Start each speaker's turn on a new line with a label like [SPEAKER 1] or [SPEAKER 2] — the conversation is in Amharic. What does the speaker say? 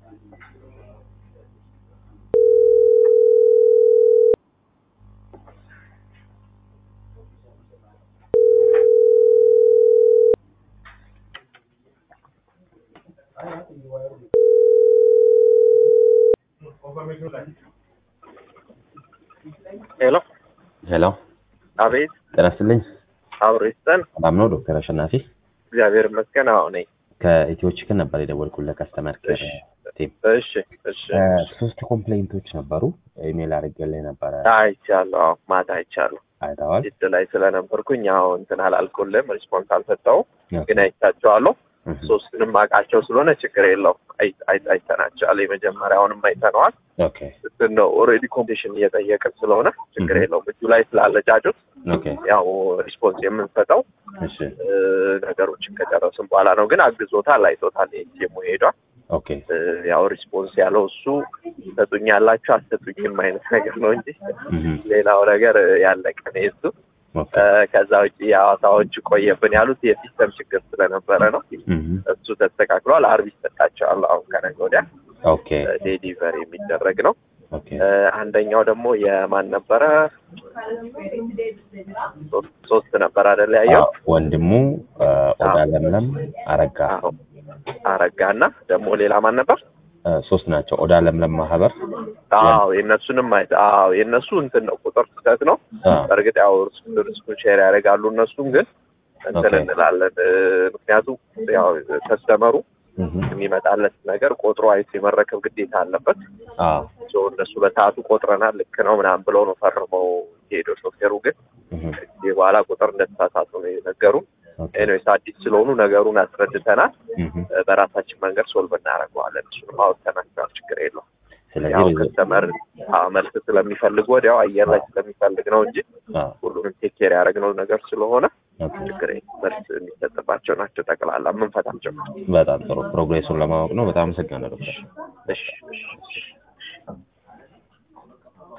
[SPEAKER 1] ሄሎ
[SPEAKER 2] ሄሎ
[SPEAKER 1] አቤት
[SPEAKER 2] ጤና ይስጥልኝ።
[SPEAKER 1] አብሮ ይስጠን
[SPEAKER 2] ሰላም ነው ዶክተር አሸናፊ?
[SPEAKER 1] እግዚአብሔር ይመስገን አዎ ነኝ
[SPEAKER 2] ከኢትዮ ቺክን ነበር የደወልኩልህ ከስተመር ኬር
[SPEAKER 1] እሺ
[SPEAKER 2] ቲም።
[SPEAKER 1] እሺ እሺ
[SPEAKER 2] ሶስት ኮምፕሌንቶች ነበሩ። ኢሜል አድርጌልህ ነበረ
[SPEAKER 1] አይቻለሁ አዎ ማታ አይቻለሁ
[SPEAKER 2] አይተዋል?
[SPEAKER 1] ጅድ ላይ ስለነበርኩኝ ያው እንትን አላልኩልም ሪስፖንስ አልሰጠውም ግን
[SPEAKER 2] ኦኬ።
[SPEAKER 1] አይቻቸዋለሁ
[SPEAKER 2] እህ፣
[SPEAKER 1] ሶስቱንም አውቃቸው ስለሆነ ችግር የለውም አይ- አይ- አይተናቸዋል የመጀመሪያውንም አይተነዋል
[SPEAKER 2] ኦኬ
[SPEAKER 1] እንትን ነው ኦልሬዲ ኮንዲሽን እየጠየቅን ስለሆነ ችግር
[SPEAKER 2] Mhm.
[SPEAKER 1] የለውም እጁ ላይ ስላለ ጫጩት
[SPEAKER 2] ኦኬ
[SPEAKER 1] ያው ሪስፖንስ የምንሰጠው
[SPEAKER 2] እሺ
[SPEAKER 1] እ፣ ነገሮችን ከጨረስን በኋላ ነው ግን አግዞታል አይቶታል ቲሙ ሄዷል
[SPEAKER 2] ኦኬ
[SPEAKER 1] እ፣ ያው ሪስፖንስ ያለው እሱ ሰጡኛላችሁ አሰጡኝም አይነት ነገር ነው እንጂ
[SPEAKER 2] እህ፣
[SPEAKER 1] ሌላው ነገር እ፣ ያለቀ ነው የእሱ
[SPEAKER 2] ኦኬ
[SPEAKER 1] እ፣ ከዛ ውጭ የሐዋሳዎች ቆየብን ያሉት የሲስተም ችግር ስለነበረ ነው
[SPEAKER 2] እህ፣
[SPEAKER 1] እሱ ተስተካክሏል አርብ ይሰጣቸዋል አሁን ከነገ ወዲያ
[SPEAKER 2] ኦኬ
[SPEAKER 1] ዴሊቨር የሚደረግ ነው
[SPEAKER 2] ኦኬ
[SPEAKER 1] እ፣ አንደኛው ደግሞ የማን ነበረ ሶስት- ሶስት ነበር አይደል ያየው
[SPEAKER 2] አዎ፣ ወንድሙ እ፣ ኦዳ ለምለም አረጋ
[SPEAKER 1] አዎ አረጋ እና ደግሞ ሌላ ማን ነበር
[SPEAKER 2] እ፣ ሶስት ናቸው። ኦዳ ለምለም ማህበር
[SPEAKER 1] አዎ የእነሱንም ማየት አዎ የእነሱ እንትን ነው ቁጥር ስህተት ነው
[SPEAKER 2] አ፣
[SPEAKER 1] በእርግጥ ያው ሪስኩን ሼር ያደርጋሉ እነሱም ግን እንትን
[SPEAKER 2] ኦኬ።
[SPEAKER 1] እንላለን እ፣ ምክንያቱም ያው ከስተመሩ
[SPEAKER 2] እህ፣
[SPEAKER 1] የሚመጣለት ነገር ቆጥሮ አይቶ የመረከብ ግዴታ አለበት
[SPEAKER 2] አ፣
[SPEAKER 1] ሶ እነሱ በሰዓቱ ቆጥረናል ልክ ነው ምናምን ብለው ነው ፈርመው የሄደው ሾፌሩ ግን
[SPEAKER 2] እህ፣
[SPEAKER 1] ከዚህ በኋላ ቁጥር እንደተሳሳቱ ነው የነገሩን
[SPEAKER 2] ኦኬ
[SPEAKER 1] ኤኒዌይስ አዲስ ስለሆኑ ነገሩን አስረድተናል
[SPEAKER 2] እህ፣
[SPEAKER 1] እ፣ በራሳችን መንገድ ሶልቭ እናደርገዋለን እሱንም አውጥተናቸዋል ችግር የለውም
[SPEAKER 2] ስለዚህ
[SPEAKER 1] ያው
[SPEAKER 2] ሪዞ-
[SPEAKER 1] ከስተመር አዎ፣ መልስ ስለሚፈልግ ወዲያው አየር ላይ ስለሚፈልግ ነው እንጂ
[SPEAKER 2] አ፣
[SPEAKER 1] ሁሉንም ቴክ ኬር ያደረግነው ነገር ስለሆነ
[SPEAKER 2] ኦኬ
[SPEAKER 1] ችግር የለም። መልስ የሚሰጥባቸው ናቸው ጠቅላላ የምንፈታቸው።
[SPEAKER 2] በጣም ጥሩ ፕሮግሬሱን ለማወቅ ነው። በጣም አመሰግናለሁ ዶክተር።
[SPEAKER 1] እሺ እሺ እሺ